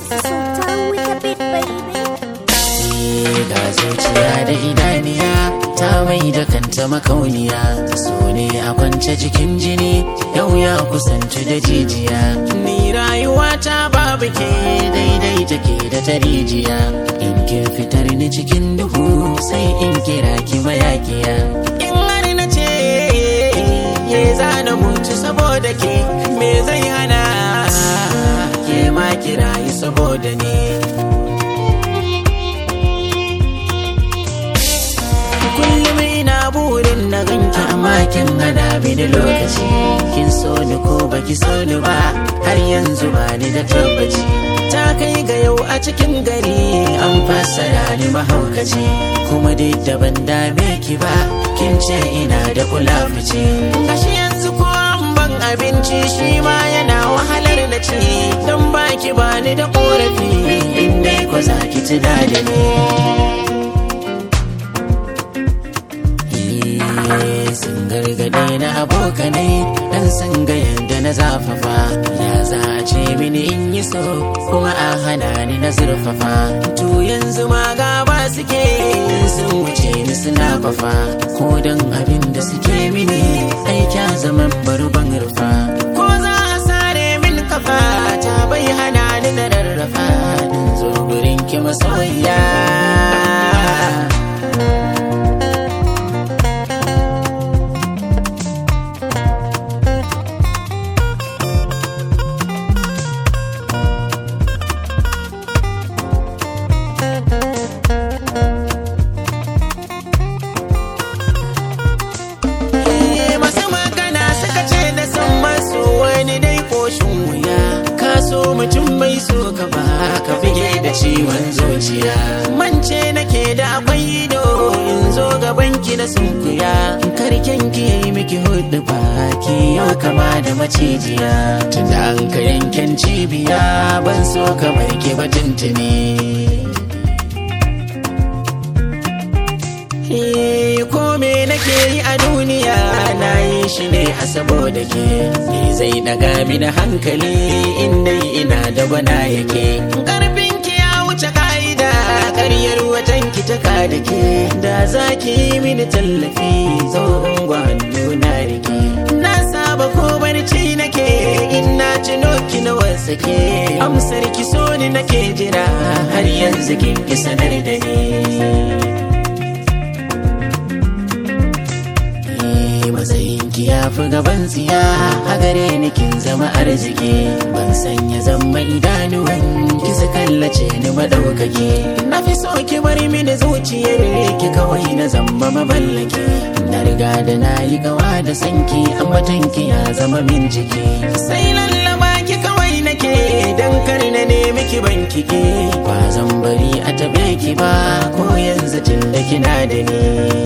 Sultan with a bit, baby. ga zuciya da idaniya ta mai da kanta makauniya so ne a kwance jikin jini yau ya kusanci da jijiya ni rayuwa ta babu ke daidai take da ta rijiya in kin fitar ni cikin duhu sai in kira ki mayakiya in har na ce ye zana mutu saboda ke me zai hana ke ma kirayi saboda ni kullum ina burin na ganki amma kin hada mini lokaci kin so ni ko baki so ni ba har yanzu ba ni da tabbaci ta kai ga yau a cikin gari an fassara ni mahaukaci kuma dai da ban dame ki ba kin ce ina da kula fice gashi yanzu ko an ban abinci shi ma yana wahalar na ci don baki ba ni da korafi in dai ko za ki tuna da ni sun gargaɗe na abokanai dan san ga yadda na zafafa ya za a ce mini in yi so kuma a hana ni na zurfafa to yanzu ma gaba suke sun wuce ni suna fafa ko dan abin da suke mini aika zaman barban rufa ko za a sare min kafa ta bai hana ni na rarrafa in zo gurin ki masoyiya masu magana suka ce da san masu wani dai koshin wuya ka so mutum mai so ka ba ka fige da ciwon zuciya mance nake da akwai ido in zo gaban ki na sunkuya karken ki yayi miki hudu baki yau kama da macijiya tunda an ka yanken cibiya ban so kamar ki ba tuntuni Eh, ko me nake yi a duniya na yi shi ne a saboda ke me zai daga mini hankali inda ina da bana yake karfin ki ya wuce ka'ida karyar watan ki ta ka da ke da za ki yi mini tallafi zo hannu na rike na saba ko barci nake in na tuno ki na wasake amsar ki so ni nake jira har yanzu kin ki sanar da ni matsayinki ya fi gaban tsiya a gare ni kin zama arziki ban sanya zama idanuwan ki su kallace ni madaukake na fi so ki bar mini zuciyar ki kawai na zamba maballake na riga da na yi gawa da sanki amma tanki ya zama min jiki sai lallaba ki kawai nake dan kar na nemi ki bankike ba zan bari a tabe ki ba ko yanzu tun da kina da ni